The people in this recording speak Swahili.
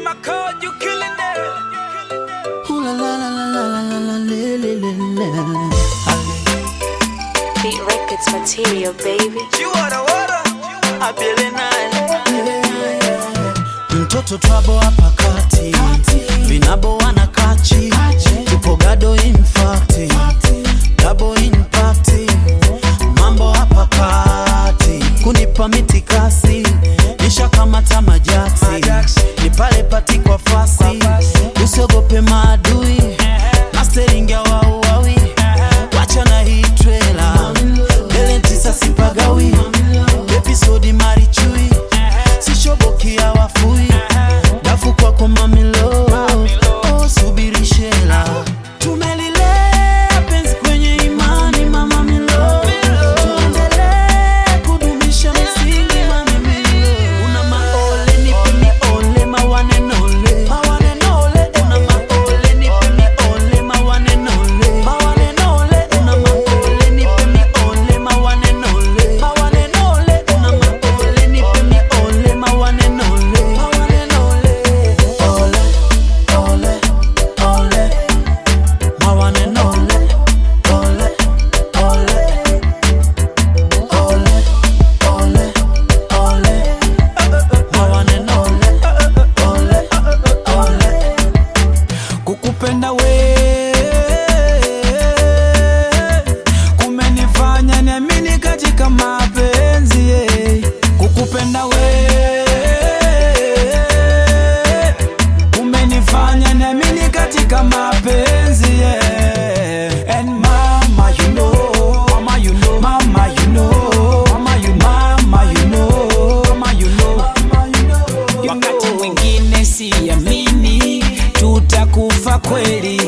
my code, you killing it. Ooh la la la la la la la la la la la. Beat Records material, baby. You are the water. I feel it Mtoto twabo hapa kati, vinabo wana kachi, tupo gado infati, double impact, mambo hapa kati, kunipa mitikasi, nisha kamata majaksi, ni pale pati kwa fasi, usiogope maadui, mastering ya wauawi, wacha na hii trailer, mbele tisa sipagawi, episodi marichui, sishobokia wafui, dafu kwako mamilo, oh, subiri shela, tumelilea penzi kwenye imani mama milo, tuendelee kudumisha misingi mami milo, una maole nipe miole mawanenole, mawanenole, una maole nipe miole mawanenole, mawanenole, una maole nipe miole mawanenole, mawanenole, una maole nipe miole mawanenole, mawanenole, ole, ole, ole, mawanenole, ole, ole, ole, ole, ole, mawanenole, ole, ole. Kukupenda we kumenifanya niamini katika mapenzi yeah. Kukupenda we kumenifanya niamini katika mapenzi yeah. And mama you know, mama you know, mama you know, mama you know, mama you know, mama you know, mama you know. wakati mwingine siamini tutakufa kweli